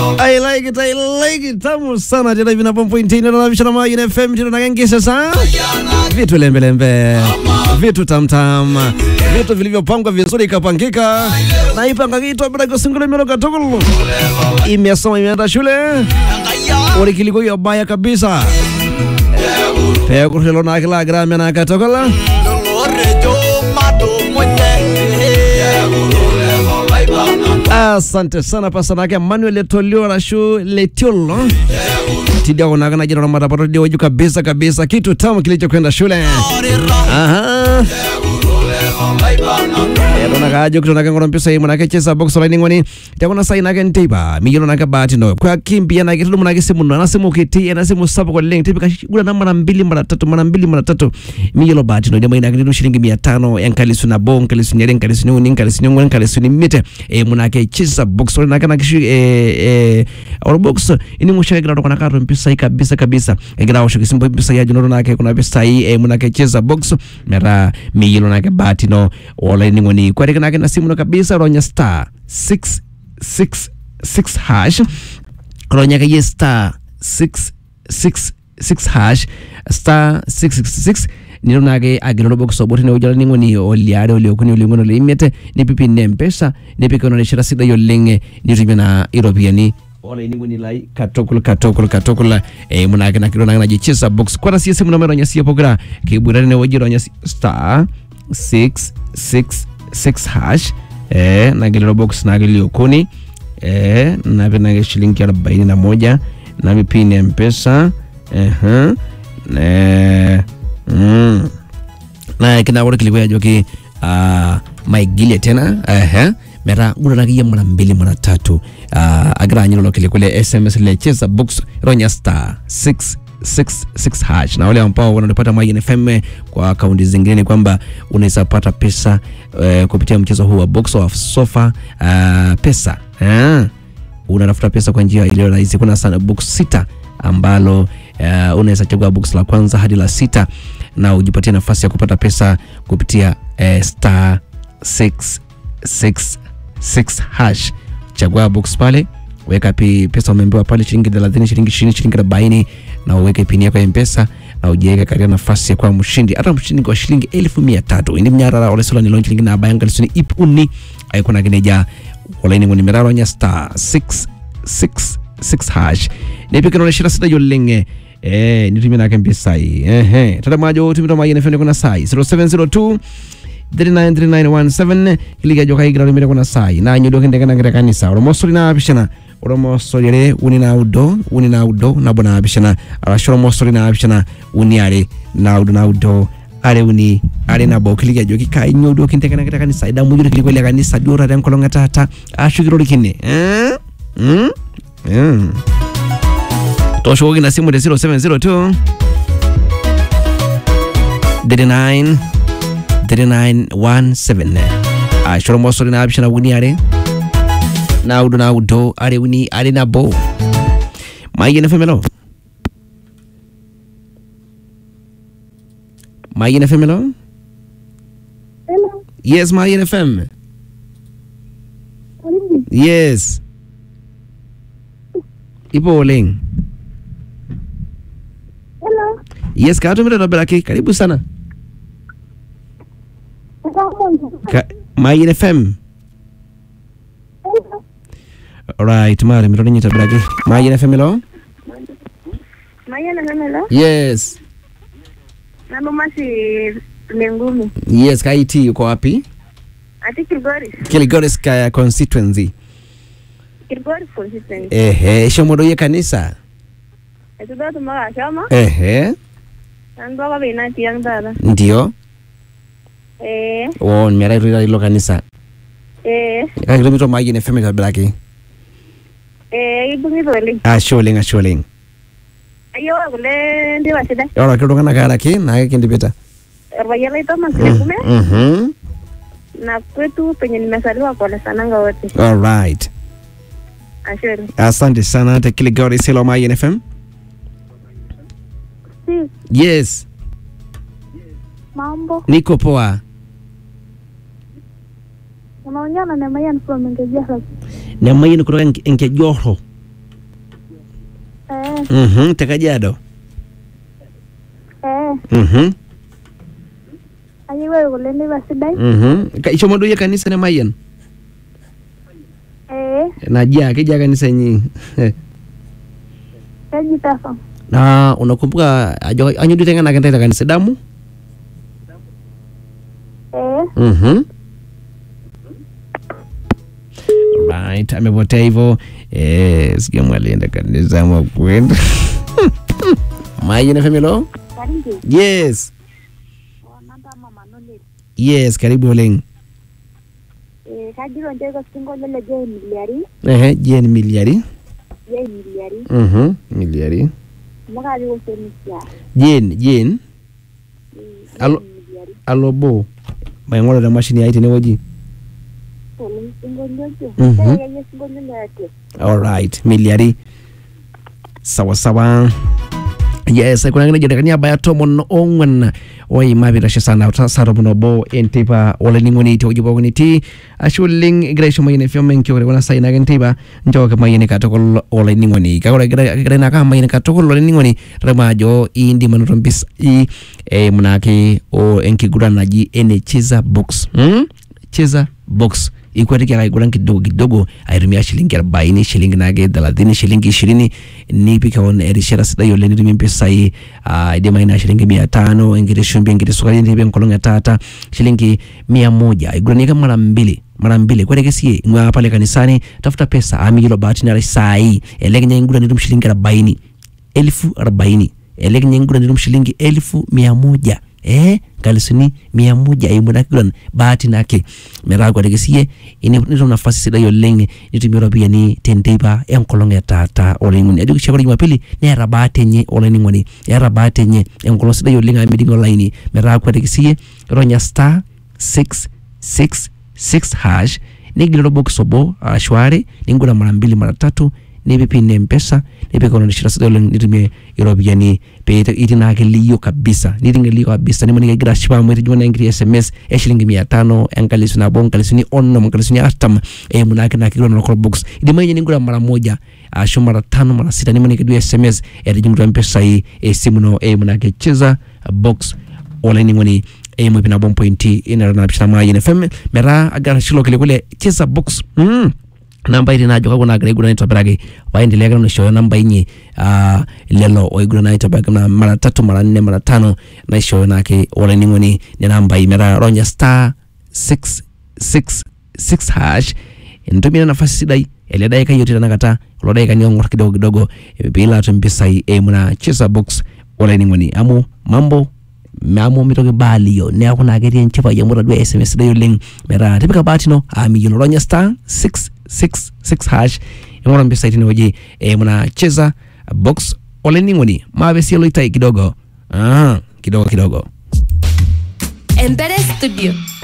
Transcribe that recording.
I like it, I like it. Tamu sana tena hivi napo point ina na vishana maji na FM tena nagengi sasa. Vitu lembe lembe. Vitu tam tam. Vitu vilivyopangwa vizuri ikapangika. Na ipanga kitu bila kusingula mero katokolo. Imesoma imeenda shule. Uri kiliko hiyo baya kabisa. Pea kushelo na kila grama na katokola. Asante sana pasanake Manuel Letolio Rashu Letiolo tidia kunakana jina la matapato dio juu kabisa kabisa, kitu tamu kilichokwenda shule. Aha. Yadona kajo kitona kangono mpisa hii mwanake chesa box line ngoni takona sai nake nteiba miyono nake bahati no kwa kimbia nake tudu mwanake simu no anasimu kiti anasimu sabo kwa link tipi kashigula na mara mbili mara tatu mara mbili mara tatu miyono bahati no jamaa inake ndio shilingi 500 yankalisu na bon kalisu nyere nkalisu nyungu nkalisu nyungu nkalisu ni mite e mwanake chesa box line nake nakishi e e or box ini mushaka gira tokona kato mpisa hii kabisa kabisa gira washo kisimbo mpisa ya junono nake kuna pesa hii e mwanake chesa box mera miyono nake bahati no wala ni ngoni kwa nake na simu no kabisa ronya star 666 hash ronya kaye star 666 hash star 666 nilo nake agilolo box oboti ne ujala ningoni oliare oliokuni olingono leimete ni pipi ne mpesa ni pikono ne shira sida yolenge ni rimena iropiani ola iningoni lai katokul katokul katokul e munake na kilo na jichisa box kwa siya simu numero nya siya pogra kiburani ne wajiro nya star 666 hash eh, nagililo box nagilio kuni eh, nape nage shilingi arobaini na moja nami pini ya mpesa uh-huh. eh, mm. na kinawore kilikuwa joki uh, maigilie tena uh-huh. mera guranagiya mara mbili mara tatu uh, agira anyilolo kilikule sms lecheza box ronya star 6 66 hash na wale ambao wanapata Mayin FM kwa akaunti zingine ni kwamba unaweza pata pesa uh, kupitia mchezo huu wa box of sofa uh, pesa uh, unatafuta pesa kwa njia iliyo rahisi. Kuna sana box sita ambalo uh, unaweza chagua box la kwanza hadi la sita na ujipatie nafasi ya kupata pesa kupitia uh, star 666 hash. Chagua box pale weka pi pesa umeambiwa pale shilingi 30 shilingi 20 shilingi 40 na uweke pini yako ya mpesa na ujiweke katika nafasi ya kuwa mshindi hata mshindi kwa shilingi elfu mia tatu ini mnyarara ole sola ni lonchi lingi na bayanga lisuni ipuni aikuna kineja wala ini ngoni meraro nya star 666 hash ne pika no shira sita yolenge eh nitumia na kempi sai eh eh tata majo tumito maji na fende kuna sai 0702 393917 kiliga joka igira rimire kuna sai na nyodo kende kana ngira kanisa oro mosori na bishana oro mosori re uni na udo uni na udo na bona bishana arashoro mosori na bishana uni are na udo na udo are uni are na bo kiliga joki kai nyodo kende kana ngira kanisa ida mujuro kiliko ile kanisa diora ren kolonga tata ashukiro likine eh mm mm tosho na simu de 0702 39 3917 ashoro mosori na abishana wuni are naudo naudo are wuni are na bo mayene femelo mayene femelo Hello. yes mayene fem Karibu. yes ipo oleng Hello. yes katumire nobelaki karibu sana Nakamonja. Ka, mayene fem Hello. alright mare mironi nyita belaki mayene femelo Maya na namelo. yes Nabo masi lengumi. yes kaiti uko wapi Ati Kilgoris. Kilgoris ka constituency Kilgoris constituency. ehe shomodo ye kanisa Ati datu maka shama. ehe Nando ka bina tiyang dada. ndio Eh. o mera rira ilo kanisa Eh. ka kilomita maji ne femita blaki Eh. Ibungi dole. asholeng asholeng Ayo kule ndi wasida. ora kido kana kara ki na kindi beta Erbayala ito masikume. mhm Na kwetu penye nimesaliwa kwa sananga wote. all right Asheri. asante sana te Kilgoris ilo maji ne fem Si. yes Mambo. niko poa Unaongea na Nemayan from Ngejara. ne maji kutoka Nke- Nkejoho Eh, Mhm, te Kajiado. eh, Mhm. ayieu ore kule neipa sidai. Mhm. Ka- Ishomo duo yie kanisa nemayian? Eh, Najia, keja kanisa inyi. keji Tafa. Na unakumbuka ajo anyo duo teng'enaki ntae te kanisa damu? Eh, Mhm. Right, amepotea hivyo. Eh, sijui mwalienda kanisa ama kwenda. Mayian FM hello? Karingi. Yes. Namba mama Nole. Yes, karibu oleng. Eh, kajito nche iko sinkolio le Jay Miliari. Ehe, Jane Miliari. Jay Miliari. Mhm, Miliari. Amu katii osemisia. Jane, Jane, Alo- Miliari. alobo. Maing'oru te mashini ai tenewueji. Oleng sinkolio ojo. Mhm. Kake keyie sinkolio le Airtel. Alright, Miliari. Sawa sawa. Yes, kuna nejo dakikani abaya tomon ong'wan oima pitashe sana saa tomon obo enteipa olainining'oni tewueji pookin itii ashe oleng egira aisho mayian FM enkiok tekuna saai naake enteipa nchooki mayian katukul olainining'oni kake ore egira egira naake amayian katukul olainining'oni tadama ajo indim anoto mpisai eimu naake o enkiguran naji ene cheza box hmm? cheza box ikwetiki ake aiguran kidogo kidogo aitumia shilingi arobaini shilingi naake thelathini shilingi ishirini nipik keon erishata sidai oleng nitumie mpisai ah, idimayu naa shilingi mia tano enkiti shumbi enkiti sukari nipik enkolong etaata shilingi mia moja aiguranieke mara mbili mara mbili kweteke sie ing'ua pale kanisani tafuta pesa amiyiolo bahati nara saai elek ninye inguran nitum shilingi arobaini elfu arobaini elek ninye inguran nitum shilingi elfu mia moja eh nkalisuni mia moja eimu ina kiguran bahati nake metaa kweteke sie ini- nitum nafasi sidai oleng nitumie ropiyiani tenteipa enkolong etaata olainining'oni ajoki shauri jumapili neeta bahati enye olainining'oni eeta bahati enye enkolong sidai oleng amu miding'e olaini metaa kweteke sie ronya star 666 hash nigiliro box obo arashu are ningura mara mbili mara tatu nipik pin mpesa nipik onorishira sidai oleng nitumie iropiyiani pee itii naake liyo kabisa niting liyo kabisa nimaniki egira ashipa amu etijing'a naa enkiti sms eshilingi mia tano enkalisu nabo nkalisuni onom nkalisuni artam eimu naake naa kiguran local box idimayu ninye ningura mara moja ashu mara tano mara sita nimaniki duo sms etijing'utua mpisai esimu ino eimu naake cheza box olainining'oni eimu ip nabo mpointi inara napishana mayian fm metaa agira shilo kile kule cheza box mm. nambai tii naajo kakwa naagira aiguran aitobiraki paendelea ake nanu aishooyo nambai inyi ah, lelo oiguran aitobiraki na mara tatu mara nne mara tano naishooyo naake olainining'oni nena ambai metaa ronya star 666 hash ntumia nafasi sidai ele daika yote tanakata kulo daikani ong'or kidogo kidogo eh, piilo atum mpisai eimu na cheza box olainining'oni amu mambo amu mitoki baa aliyo neeku naa ketii enchipai amu tadua sms sidai oleng metaa tipika bahati ino amiyiolo ronya star 666 hash ing'oru mpisai tinewueji eimu na cheza box olainining'oni maape sie loitai kidogo ah, kidogo kidogo Empere Studio.